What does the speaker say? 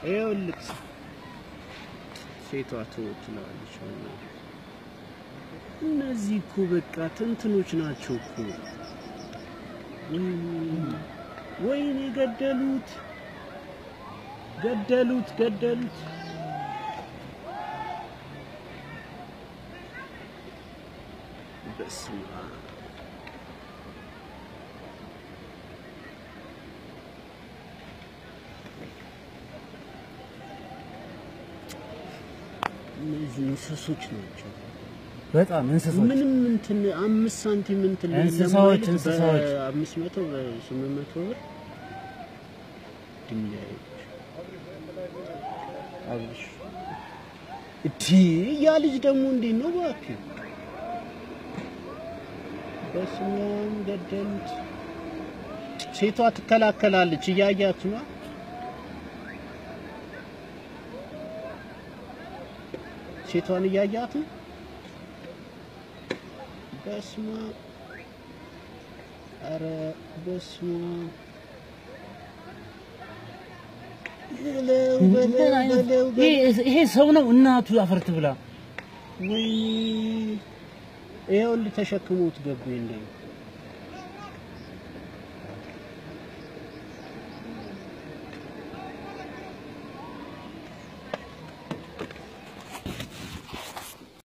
ይኸውልህ ሴቷ ትወት ትለዋለች። እነዚህ እኮ በቃ ትንትኖች ናቸው እኮ። ወይኔ ገደሉት፣ ገደሉት፣ ገደሉት። በስመ አብ እነዚህ እንስሶች ናቸው። በጣም እንስሶች ምንም እንትን አምስት ሳንቲም እንትን እንስሳዎች፣ ለማለት እንስሳዎች። በአምስት መቶ በስምንት መቶ ብር ድንጋዮች አብሽ እቲ ያ ልጅ ደግሞ እንዴት ነው እባክህ? በስመ አብ ገደሉት። ሴቷ ትከላከላለች፣ እያያት ነው። ሴቷን እያያት ነው። በስመ አብ ኧረ በስመ አብ በለው ምን በለው አይነት በለው በለው። ይሄ- ይሄ ሰው ነው እናቱ አፈርት ብላ ወይኔ ይኸውልህ ተሸክሞት ገቡ እንደ